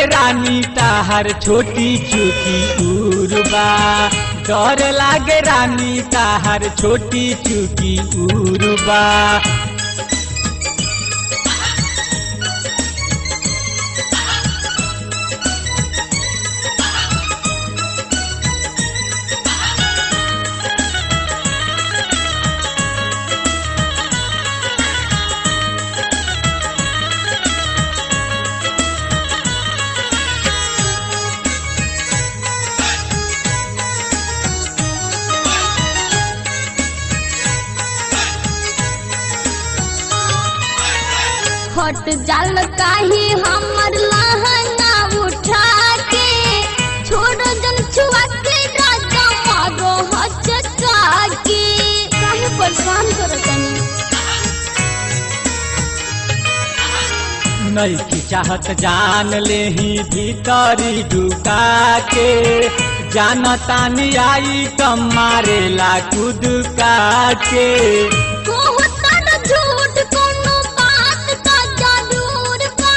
रानी ताहर छोटी चुकी उर्बा डर लागे रानी ताहर छोटी चुकी उर्बा हट जाल काहे हमर लहंगा उठा के छोड़ जन छुआ के राजा मारो हचका के काहे परेशान करतनी नहीं की चाहत जान ले ही भीतरी ढुका के जानतानी आई कम मारेला कूद का के कहतन झूठ कोनो बात का जरूर बा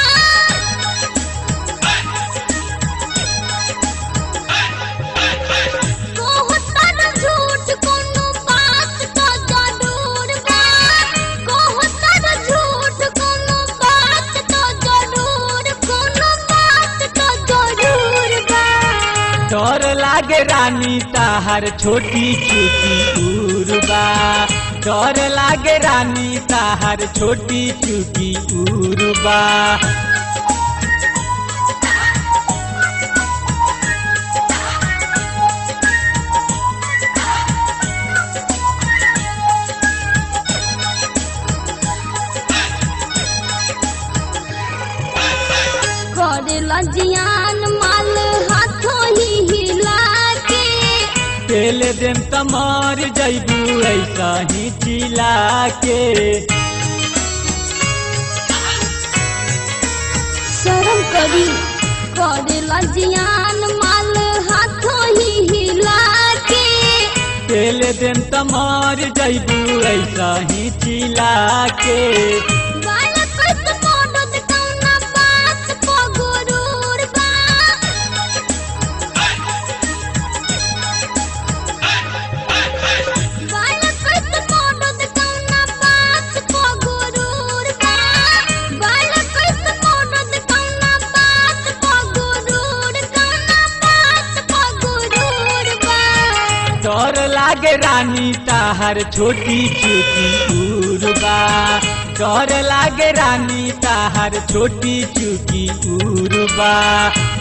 कहतन झूठ कोनो बात का जरूर बा कहतन झूठ कोनो बात का जरूर कोनो बात का जरूर बा डर लागे रानी ताहर छोटी चुकी उर्बा डर लागे रानी ताहर छोटी चुकी उर्बा करेला जियान माल हाथों ही हिला के तेल देम त मर जैबू ऐसा ही चिला के शर्म करी करेला जियान माल हाथों ही हिला के तेल देम त मर जैबू ऐसा ही चिला के बाल कस मोडत कौना बात को गुरूर बा बाल कस मोडत कौना बात को गुरूर बा बाल कस मोडत कौना बात को गुरूर कौना बात को गुरूर बा डर लागे रानी ताहर छोटी चुकी उर्बा डर लागे रानी ताहर छोटी चुकी उर्बा